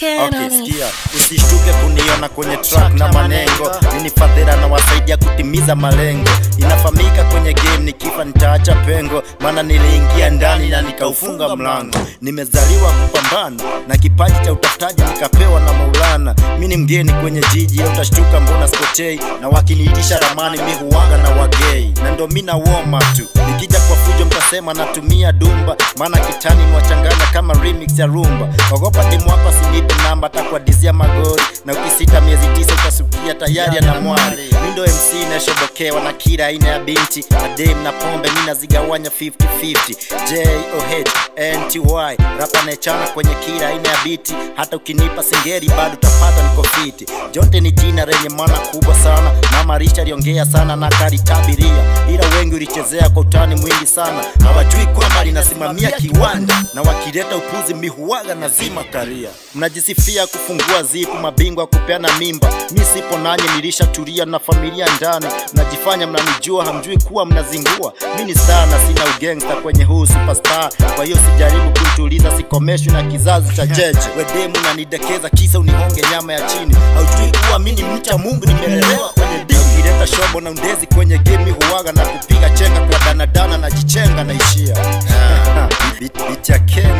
again, Okay, honey. sikia, usishtuke kuniona kwenye track na manengo. Mimi fadhila na wasaidia kutimiza malengo. Inafahamika kwenye game nikifa nitaacha pengo, maana niliingia ndani na nikaufunga mlango. Nimezaliwa kupambana na kipaji cha utafutaji nikapewa na Maulana. Mimi ni mgeni kwenye jiji, leo utashtuka mbona skotei, na wakiniitisha ramani mi huwaga na wagei, na ndo mi nawoma tu. Nikija kwa fujo mtasema natumia dumba, maana kitani mwachanganya kama remix ya rumba. Ogopa demu wako asinipe namba, atakuadizia magori, na ukisita miezi tisa utasukia tayari ana mwari. Mi ndo MC nashobokewa na kila aina ya binti na dem na pombe, mi nazigawanya 50-50 JOH NTY rapa naechana kwenye kila aina ya biti, hata ukinipa singeri bado utapata niko fiti. Jonte ni jina lenye maana kubwa sana, mama Risha aliongea sana na karitabiria, ila wengi ulichezea kwa utani mwingi sana, hawajui kwamba linasimamia kiwanda, na wakileta upuzi mihuwaga na zima karia. Mnajisifia kufungua zipu, mabingwa kupeana mimba, mi sipo nanye, nilishatulia na familia ndani, mnajifanya mnanijua, hamjui kuwa mnazingua. Mi ni sana, sina ugangsta kwenye huu superstar, kwa hiyo sijaribu kunituliza, sikomeshwi na kizazi cha jeje. Wedemu nanidekeza kisa unihonge nyama ya chini, haujui kuwa mi ni mcha Mungu, nimelelewa kwenye dini. Ukileta shobo na undezi kwenye game huwaga na kupiga chenga kwa danadana na jichenga naishia Beat- beat ya Ken